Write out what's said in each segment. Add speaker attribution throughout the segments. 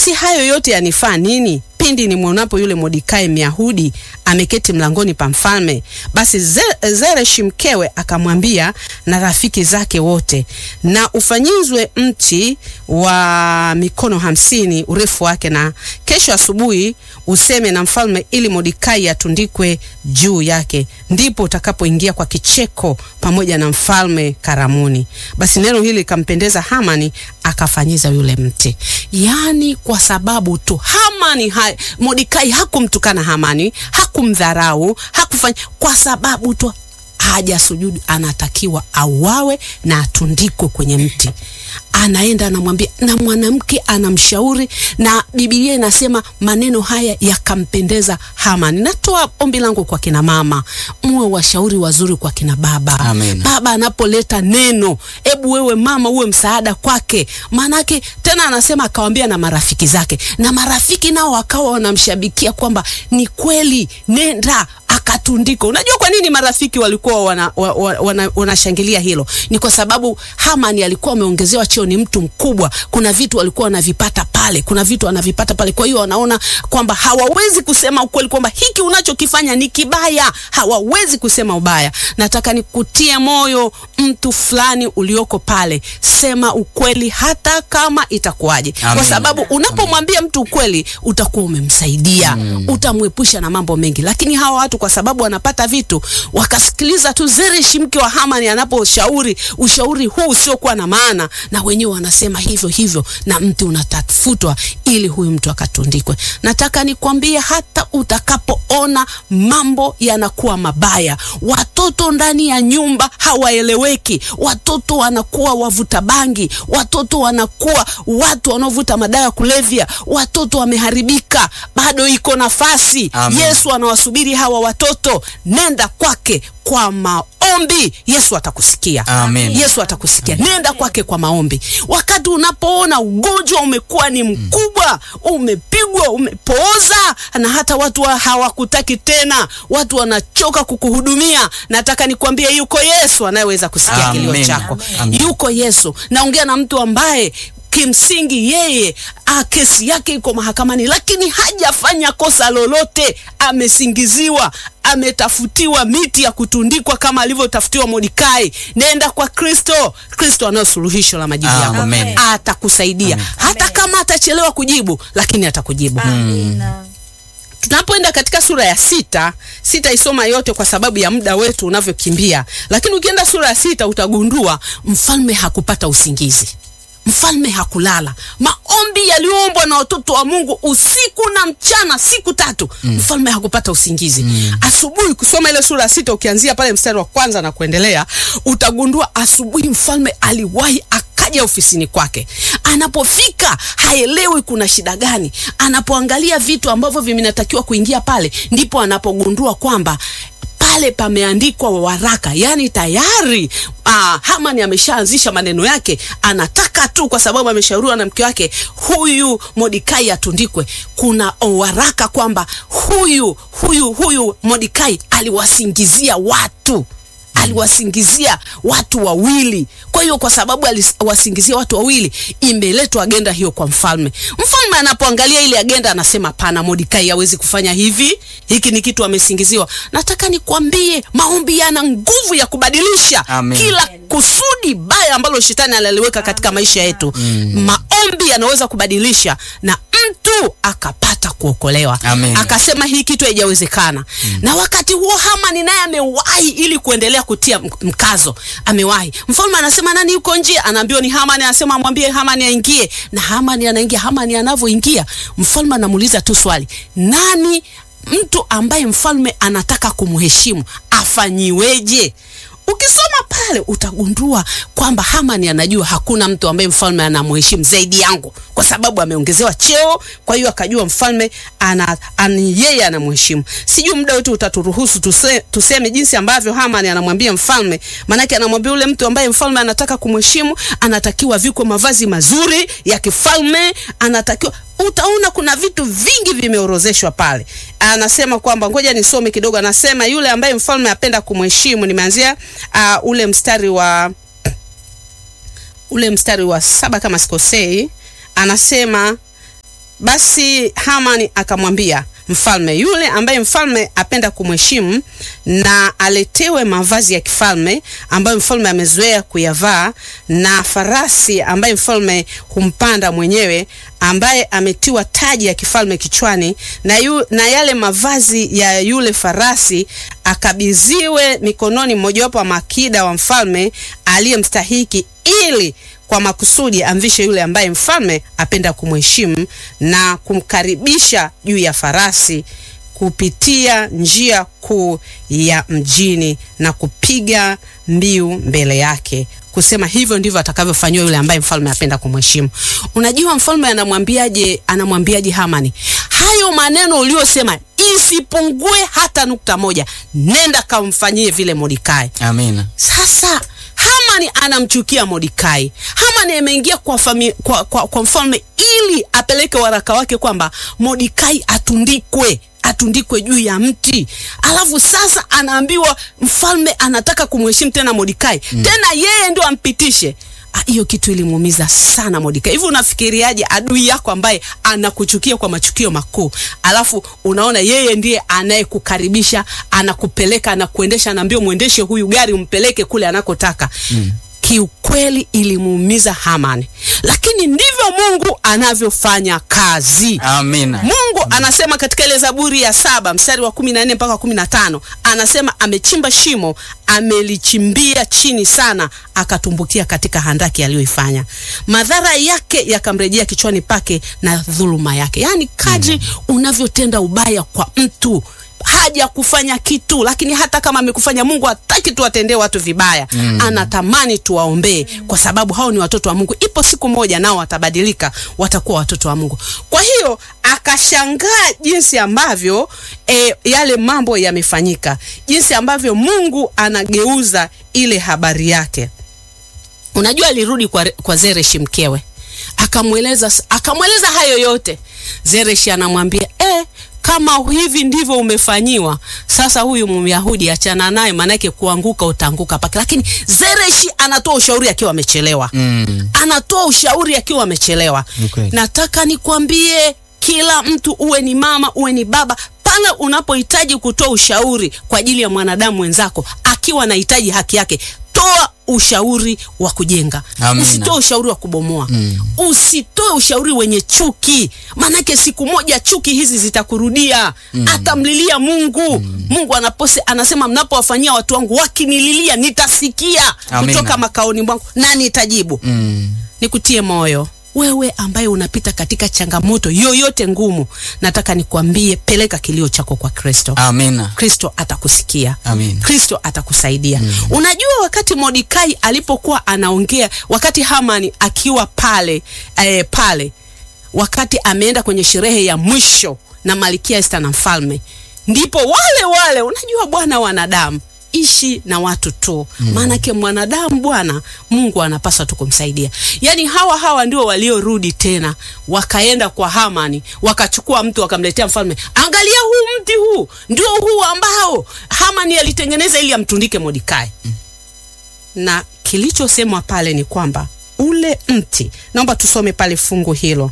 Speaker 1: basi hayo yote yanifaa nini pindi nimwonapo yule Mordekai Myahudi ameketi mlangoni pa mfalme? Basi Zereshi mkewe akamwambia na rafiki zake wote, na ufanyizwe mti wa mikono hamsini urefu wake, na kesho asubuhi useme na mfalme, ili Mordekai atundikwe juu yake, ndipo utakapoingia kwa kicheko pamoja na mfalme karamuni. Basi neno hili likampendeza Hamani, akafanyiza yule mti. Yani kwa sababu tu Hamani ha, Mordekai hakumtukana Hamani, hakumdharau, hakufanya kwa sababu tu hajasujudu, anatakiwa auawe na atundikwe kwenye mti. Anaenda anamwambia, na mwanamke anamshauri, na Biblia inasema maneno haya yakampendeza Hamani. Natoa ombi langu kwa kina mama, muwe washauri wazuri kwa kina baba.
Speaker 2: Amen.
Speaker 1: Baba anapoleta neno, ebu wewe mama uwe msaada kwake, maanake tena anasema akawambia na marafiki zake, na marafiki nao wakawa wanamshabikia kwamba ni kweli, nenda akatundikwa. Unajua kwa nini marafiki walikuwa wanashangilia wana, wana, wana hilo? Ni kwa sababu Hamani alikuwa ameongezewa cheo, ni mtu mkubwa. Kuna vitu walikuwa wanavipata pale, kuna vitu wanavipata pale. Kwa hiyo wanaona kwamba hawawezi kusema ukweli kwamba hiki unachokifanya ni kibaya, hawawezi kusema ubaya. Nataka nikutie moyo mtu fulani ulioko pale, sema ukweli hata kama itakuwaje, kwa sababu unapomwambia mtu ukweli utakuwa umemsaidia, mm. utamwepusha na mambo mengi. Lakini hawa watu kwa sababu wanapata vitu, wakasikiliza tu Zereshi mke wa Hamani anaposhauri ushauri huu usiokuwa na maana, na wenyewe wanasema hivyo hivyo, na mti unatafutwa ili huyu mtu akatundikwe. Nataka nikwambie, hata utakapoona mambo yanakuwa mabaya, watoto ndani ya nyumba hawaeleweki, watoto wanakuwa wavuta bangi, watoto wanakuwa watu wanaovuta madawa ya kulevya, watoto wameharibika, bado iko nafasi.
Speaker 2: Amen.
Speaker 1: Yesu anawasubiri hawa watoto, nenda kwake kwa maombi, Yesu atakusikia.
Speaker 2: Amen.
Speaker 1: Yesu atakusikia. Nenda kwake kwa maombi. Wakati unapoona ugonjwa umekuwa ni mkubwa, umepigwa, umepooza, na hata watu wa hawakutaki tena, watu wanachoka kukuhudumia, nataka nikwambie, yuko Yesu anayeweza kusikia kilio
Speaker 2: Amen.
Speaker 1: chako.
Speaker 2: Amen.
Speaker 1: Yuko Yesu. Naongea na mtu ambaye kimsingi yeye a, kesi yake iko mahakamani, lakini hajafanya kosa lolote, amesingiziwa, ametafutiwa miti ya kutundikwa kama alivyotafutiwa Mordekai. Nenda kwa Kristo. Kristo anayo suluhisho la majibu yako,
Speaker 2: Amen.
Speaker 1: atakusaidia hata kama atachelewa kujibu, lakini atakujibu.
Speaker 3: Amina.
Speaker 1: Tunapoenda katika sura ya sita, sitaisoma yote kwa sababu ya muda wetu unavyokimbia, lakini ukienda sura ya sita utagundua mfalme hakupata usingizi. Mfalme hakulala. Maombi yaliyoombwa na watoto wa Mungu usiku na mchana, siku tatu, mfalme hakupata usingizi. Asubuhi, kusoma ile sura ya sita, ukianzia pale mstari wa kwanza na kuendelea, utagundua asubuhi mfalme aliwahi akaja ofisini kwake. Anapofika haelewi kuna shida gani. Anapoangalia vitu ambavyo vinatakiwa kuingia pale, ndipo anapogundua kwamba pale pameandikwa waraka, yani tayari ah, Hamani ameshaanzisha maneno yake, anataka tu, kwa sababu ameshauriwa na mke wake, huyu Mordekai atundikwe. Kuna waraka kwamba huyu huyu huyu Mordekai aliwasingizia watu aliwasingizia watu wawili. Kwa hiyo kwa sababu aliwasingizia watu wawili, imeletwa agenda hiyo kwa mfalme. Mfalme anapoangalia ile agenda anasema, pana, Mordekai hawezi kufanya hivi, hiki ni kitu amesingiziwa. Nataka nikwambie, maombi yana nguvu ya kubadilisha
Speaker 2: Amen.
Speaker 1: kila kusudi baya ambalo shetani aliliweka katika maisha yetu. Maombi yanaweza kubadilisha na mtu akapata kuokolewa,
Speaker 2: Amen.
Speaker 1: akasema hii kitu haijawezekana. Na wakati huo Hamani naye amewahi ili kuendelea kutia m- mkazo, amewahi. Mfalme anasema nani yuko nje? Anaambiwa ni Hamani, anasema amwambie Hamani aingie, na Hamani anaingia. Hamani anavyoingia, mfalme anamuuliza tu swali, nani mtu ambaye mfalme anataka kumheshimu afanyiweje? Ukisoma pale utagundua kwamba Hamani anajua hakuna mtu ambaye mfalme anamheshimu zaidi yangu, kwa sababu ameongezewa cheo. Kwa hiyo akajua mfalme ana, ana yeye anamheshimu. Sijui muda wetu utaturuhusu tuse, tuseme jinsi ambavyo Hamani anamwambia mfalme, maanake anamwambia yule mtu ambaye mfalme anataka kumheshimu, anatakiwa vikwe mavazi mazuri ya kifalme, anatakiwa utaona kuna vitu vingi vimeorozeshwa pale. Anasema kwamba ngoja nisome kidogo. Anasema yule ambaye mfalme apenda kumheshimu, nimeanzia uh, ule mstari wa ule mstari wa saba kama sikosei, anasema Basi Hamani akamwambia mfalme yule ambaye mfalme apenda kumheshimu na aletewe mavazi ya kifalme ambayo mfalme amezoea kuyavaa na farasi ambaye mfalme humpanda mwenyewe ambaye ametiwa taji ya kifalme kichwani na, yu, na yale mavazi ya yule farasi akabidhiwe mikononi mmojawapo wa makida wa mfalme aliyemstahiki ili kwa makusudi amvishe yule ambaye mfalme apenda kumheshimu na kumkaribisha juu ya farasi kupitia njia kuu ya mjini na kupiga mbiu mbele yake kusema hivyo ndivyo atakavyofanyiwa yule ambaye mfalme apenda kumheshimu. Unajua mfalme anamwambiaje? Anamwambiaje Hamani, hayo maneno uliyosema isipungue hata nukta moja, nenda kamfanyie vile Mordekai.
Speaker 2: Amina.
Speaker 1: Sasa Hamani anamchukia Mordekai. Hamani ameingia kwa, fami, kwa, kwa, kwa mfalme ili apeleke waraka wake kwamba Mordekai atundikwe atundikwe juu ya mti. Alafu sasa anaambiwa mfalme anataka kumheshimu tena Mordekai mm. tena yeye ndio ampitishe hiyo kitu ilimuumiza sana Mordekai. Hivi unafikiriaje adui yako ambaye anakuchukia kwa machukio makuu, alafu unaona yeye ndiye anayekukaribisha, anakupeleka, anakuendesha, anaambia mwendeshe huyu gari umpeleke kule anakotaka mm. Kiukweli ilimuumiza Hamani, lakini ndivyo Mungu anavyofanya kazi.
Speaker 2: Amina.
Speaker 1: Mungu anasema katika ile Zaburi ya saba mstari wa kumi na nne mpaka kumi na tano anasema amechimba shimo, amelichimbia chini sana, akatumbukia katika handaki aliyoifanya. Madhara yake yakamrejea kichwani pake na dhuluma yake. Yaani kadri mm. unavyotenda ubaya kwa mtu haja kufanya kitu, lakini hata kama amekufanya, Mungu hataki tuwatendee watu vibaya mm. Anatamani tuwaombee, kwa sababu hao ni watoto wa Mungu. Ipo siku moja nao watabadilika, watakuwa watoto wa Mungu. Kwa hiyo akashangaa jinsi ambavyo e, yale mambo yamefanyika, jinsi ambavyo Mungu anageuza ile habari yake. Unajua, alirudi kwa, kwa Zereshi mkewe, akamweleza akamweleza hayo yote. Zereshi anamwambia eh, kama hivi ndivyo umefanyiwa, sasa huyu Myahudi achana naye, maanake kuanguka utaanguka pake. Lakini Zereshi anatoa ushauri akiwa amechelewa
Speaker 2: Mm.
Speaker 1: anatoa ushauri akiwa amechelewa.
Speaker 2: Okay.
Speaker 1: Nataka nikwambie, kila mtu uwe ni mama uwe ni baba, pale unapohitaji kutoa ushauri kwa ajili ya mwanadamu wenzako akiwa anahitaji haki yake, toa ushauri wa kujenga,
Speaker 2: Amina.
Speaker 1: usitoe ushauri wa kubomoa
Speaker 2: Mm.
Speaker 1: usitoe ushauri wenye chuki, maanake siku moja chuki hizi zitakurudia. Atamlilia Mungu. Mungu anapose, anasema mnapowafanyia watu wangu wakinililia, nitasikia
Speaker 2: Amina.
Speaker 1: kutoka makaoni mwangu na nitajibu.
Speaker 2: Mm.
Speaker 1: Nikutie moyo wewe ambaye unapita katika changamoto yoyote ngumu, nataka nikwambie, peleka kilio chako kwa Kristo.
Speaker 2: Amina.
Speaker 1: Kristo atakusikia.
Speaker 2: Amin.
Speaker 1: Kristo atakusaidia. Unajua, wakati Mordekai alipokuwa anaongea, wakati Hamani akiwa pale eh, pale wakati ameenda kwenye sherehe ya mwisho na Malkia Esther na mfalme, ndipo wale wale, unajua bwana, wanadamu ishi na watu tu, maanake mwanadamu bwana, Mungu anapaswa tu kumsaidia. Yaani hawa hawa ndio waliorudi tena, wakaenda kwa Hamani, wakachukua mtu wakamletea mfalme, angalia huu mti huu ndio huu ambao Hamani alitengeneza ili amtundike Mordekai na kilichosemwa pale ni kwamba ule mti, naomba tusome pale fungu hilo.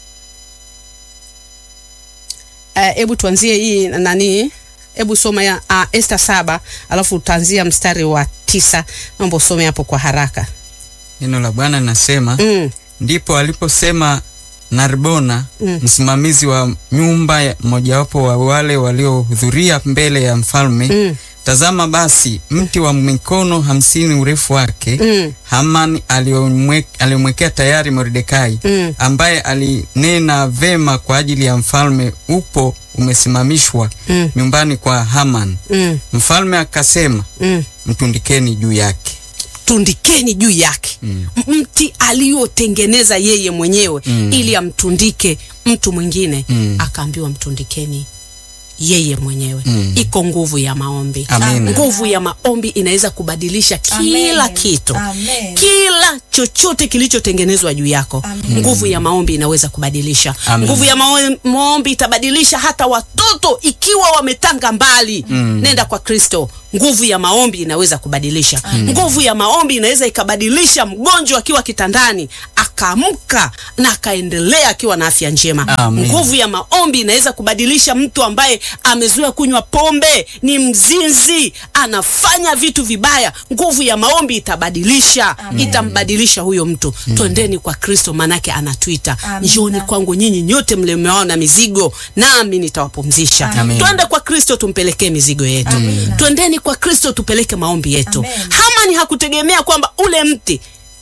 Speaker 1: Hebu uh, tuanzie hii nani, hebu soma ya uh, Esta saba alafu utaanzia mstari wa tisa. Naomba usome hapo kwa haraka
Speaker 2: Neno la Bwana linasema
Speaker 1: mm,
Speaker 2: ndipo aliposema Narbona
Speaker 1: Mm.
Speaker 2: msimamizi wa nyumba ya mojawapo wa wale waliohudhuria mbele ya mfalme
Speaker 1: mm,
Speaker 2: tazama basi mti wa mikono hamsini urefu wake
Speaker 1: mm,
Speaker 2: Haman aliyomwe- aliyomwekea tayari Mordekai
Speaker 1: mm,
Speaker 2: ambaye alinena vema kwa ajili ya mfalme upo umesimamishwa
Speaker 1: mm,
Speaker 2: nyumbani kwa Haman.
Speaker 1: mm,
Speaker 2: Mfalme akasema
Speaker 1: mm.
Speaker 2: mtundikeni juu yake.
Speaker 1: tundikeni juu yake
Speaker 2: Mm.
Speaker 1: mti aliyotengeneza yeye mwenyewe
Speaker 2: Mm.
Speaker 1: ili amtundike mtu mwingine
Speaker 2: Mm.
Speaker 1: akaambiwa mtundikeni yeye mwenyewe
Speaker 2: Mm.
Speaker 1: iko nguvu ya maombi
Speaker 2: Amina.
Speaker 1: nguvu ya maombi inaweza kubadilisha kila
Speaker 3: Amen.
Speaker 1: kitu
Speaker 3: Amen.
Speaker 1: kila chochote kilichotengenezwa juu yako
Speaker 3: Amen.
Speaker 1: nguvu ya maombi inaweza kubadilisha
Speaker 2: Amen.
Speaker 1: nguvu ya mao- maombi itabadilisha hata watoto ikiwa wametanga mbali
Speaker 2: Mm.
Speaker 1: nenda kwa kristo nguvu ya maombi inaweza kubadilisha. Nguvu ya maombi inaweza ikabadilisha mgonjwa akiwa kitandani akaamka na akaendelea akiwa na afya njema.
Speaker 2: Amen.
Speaker 1: Nguvu ya maombi inaweza kubadilisha mtu ambaye amezoea kunywa pombe, ni mzinzi, anafanya vitu vibaya. Nguvu ya maombi itabadilisha, itambadilisha huyo mtu. Twendeni kwa Kristo, manake anatuita,
Speaker 3: Amina.
Speaker 1: njooni kwangu nyinyi nyote mlemeao na mizigo, nami nitawapumzisha.
Speaker 2: Amen.
Speaker 1: Twende kwa Kristo, tumpelekee mizigo yetu.
Speaker 3: Amina.
Speaker 1: Twendeni kwa Kristo, tupeleke maombi yetu.
Speaker 3: Amen.
Speaker 1: Hamani hakutegemea kwamba ule mti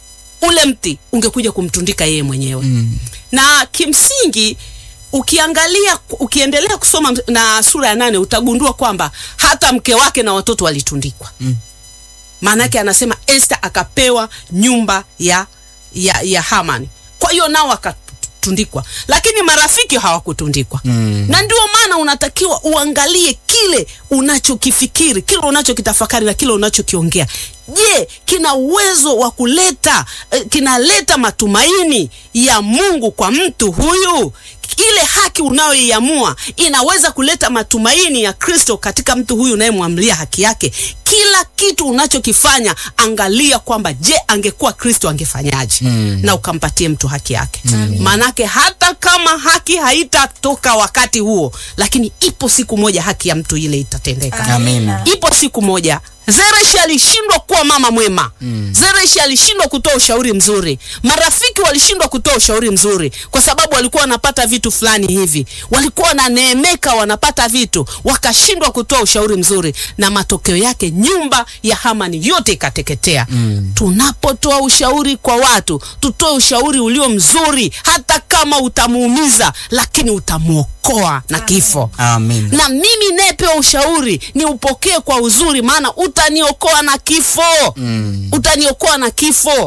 Speaker 1: ule mti ungekuja kumtundika yeye mwenyewe na kimsingi ukiangalia ukiendelea kusoma na sura ya nane utagundua kwamba hata mke wake na watoto walitundikwa maana yake anasema Esther akapewa nyumba ya, ya, ya Hamani kwa hiyo nao wakatundikwa lakini marafiki hawakutundikwa
Speaker 2: Mm.
Speaker 1: na ndio maana unatakiwa uangalie kile unachokifikiri kile unachokitafakari na kile unachokiongea je kina uwezo wa kuleta eh, kinaleta matumaini ya mungu kwa mtu huyu ile haki unayoiamua inaweza kuleta matumaini ya kristo katika mtu huyu unayemwamlia haki yake kila kitu unachokifanya angalia kwamba je angekuwa kristo angefanyaje
Speaker 2: Mm.
Speaker 1: na ukampatie mtu haki yake maanake hata kama haki haitatoka wakati huo lakini ipo siku moja haki ya mtu ile itatendeka
Speaker 2: Amina.
Speaker 1: ipo siku moja zereshi alishindwa kuwa mama mwema mm. zereshi alishindwa kutoa ushauri mzuri marafiki walishindwa kutoa ushauri mzuri kwa sababu walikuwa wanapata vitu fulani hivi walikuwa wananeemeka wanapata vitu wakashindwa kutoa ushauri mzuri na matokeo yake nyumba ya hamani yote ikateketea mm. tunapotoa ushauri kwa watu tutoe ushauri ulio mzuri hata kama utamuumiza lakini utamwokoa na kifo
Speaker 2: Amina.
Speaker 1: na mimi nayepewa ushauri ni upokee kwa uzuri maana utaniokoa na kifo
Speaker 2: Mm.
Speaker 1: utaniokoa na kifo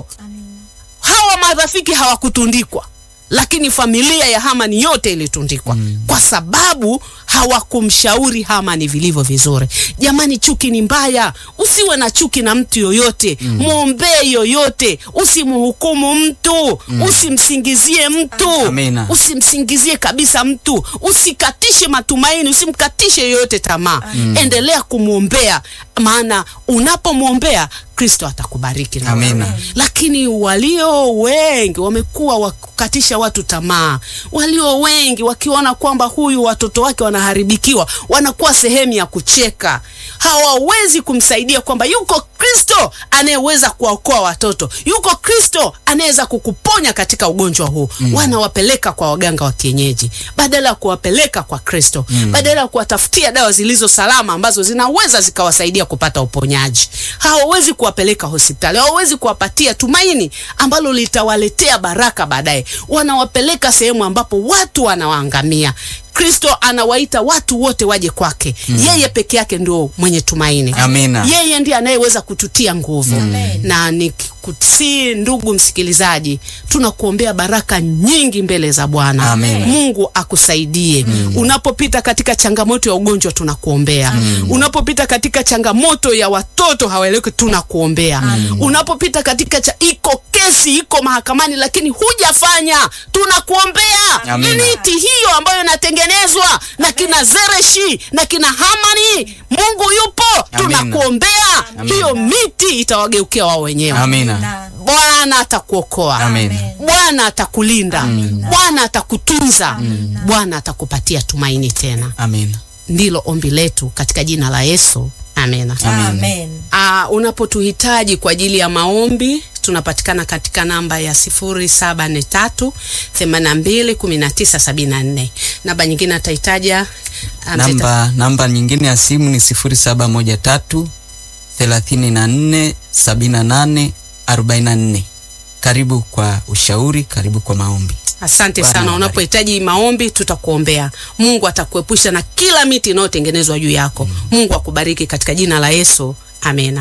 Speaker 1: hawa marafiki hawakutundikwa lakini familia ya hamani yote ilitundikwa mm. kwa sababu hawakumshauri hamani vilivyo vizuri jamani chuki ni mbaya usiwe na chuki na mtu yoyote mm. mwombee yoyote usimhukumu mtu mm. usimsingizie mtu
Speaker 2: Amina.
Speaker 1: usimsingizie kabisa mtu usikatishe matumaini usimkatishe yoyote tamaa endelea kumwombea maana unapomwombea kristo atakubariki na
Speaker 2: Amina.
Speaker 1: wewe. lakini walio wengi wamekuwa wakukatisha watu tamaa walio wengi wakiona kwamba huyu watoto wake wanaharibikiwa wanakuwa sehemu ya kucheka hawawezi kumsaidia kwamba yuko kristo anayeweza kuwaokoa watoto yuko kristo anayeweza kukuponya katika ugonjwa huu mm. wanawapeleka kwa waganga wa kienyeji badala ya kuwapeleka kwa kristo mm. badala ya kuwatafutia dawa zilizo salama ambazo zinaweza zikawasaidia kupata uponyaji hawawezi kuwapeleka hospitali hawawezi kuwapatia tumaini ambalo litawaletea baraka baadaye wanawapeleka sehemu ambapo watu wanawaangamia kristo anawaita watu wote waje kwake mm. yeye peke yake ndio mwenye tumaini
Speaker 2: Amina.
Speaker 1: yeye ndiye anayeweza kututia nguvu
Speaker 3: Amen.
Speaker 1: na nikusi ndugu msikilizaji tunakuombea baraka nyingi mbele za bwana
Speaker 2: Amen.
Speaker 1: mungu akusaidie unapopita katika changamoto ya ugonjwa tunakuombea unapopita katika changamoto ya watoto hawaeleweki tunakuombea unapopita katika cha, iko kesi iko mahakamani lakini hujafanya tunakuombea
Speaker 2: Amina.
Speaker 1: miti hiyo ambayo inatengenezwa na kina zereshi na kina hamani mungu yupo
Speaker 2: Amina.
Speaker 1: tunakuombea
Speaker 2: Amina.
Speaker 1: hiyo miti itawageukia wao wenyewe
Speaker 2: Amina.
Speaker 3: Na-
Speaker 1: bwana atakuokoa
Speaker 2: Amen.
Speaker 1: bwana atakulinda bwana atakutunza bwana atakupatia tumaini tena
Speaker 2: Amina.
Speaker 1: ndilo ombi letu katika jina la yesu amena
Speaker 3: Amen.
Speaker 1: Uh, unapotuhitaji kwa ajili ya maombi tunapatikana katika namba ya 0743 82 1974 namba nyingine ataitaja uh, mzeta-
Speaker 2: Namba namba nyingine ya simu ni 0713 34 78 44. Karibu kwa ushauri, karibu kwa maombi.
Speaker 1: asante
Speaker 2: Bwana
Speaker 1: sana
Speaker 2: awabariki.
Speaker 1: unapohitaji maombi tutakuombea mungu atakuepusha na kila miti inayotengenezwa juu yako mungu akubariki katika jina la yesu amena